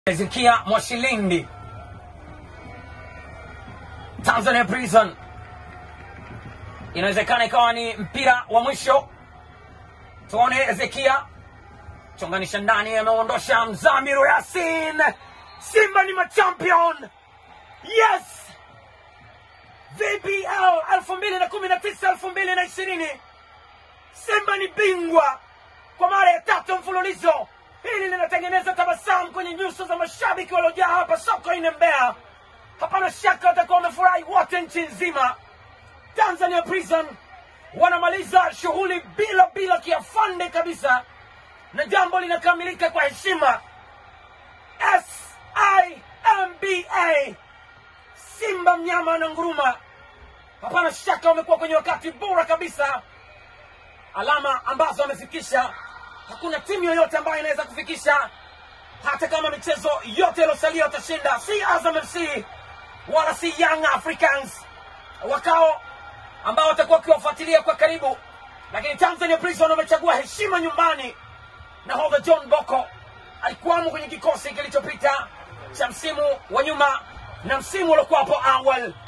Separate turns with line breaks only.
Ezekia Mwashilindi, Tanzania Prison. Inawezekana ikawa ni mpira wa mwisho. Tuone Ezekia chonganisha ndani, ameondosha Mzamiru Yasin. Simba ni machampion, yes! VPL 2019 2020, Simba ni bingwa kwa mara ya tatu mfululizo. Hili linatengeneza tabasamu kwenye nyuso za mashabiki waliojaa hapa Sokoine Mbeya. Hapana shaka watakuwa wamefurahi wote nchi nzima. Tanzania Prison wanamaliza shughuli bila bila kiafande kabisa, na jambo linakamilika kwa heshima. SIMBA, Simba mnyama na nguruma. Hapana shaka wamekuwa kwenye wakati bora kabisa, alama ambazo wamefikisha hakuna timu yoyote ambayo inaweza kufikisha, hata kama michezo yote iliyosalia watashinda, si Azam FC wala si Young Africans wakao ambao watakuwa wakiwafuatilia kwa karibu, lakini Tanzania Prison wamechagua heshima nyumbani. Nahodha John Boko alikuwamo kwenye kikosi kilichopita cha msimu wa nyuma na msimu uliokuwa hapo awali.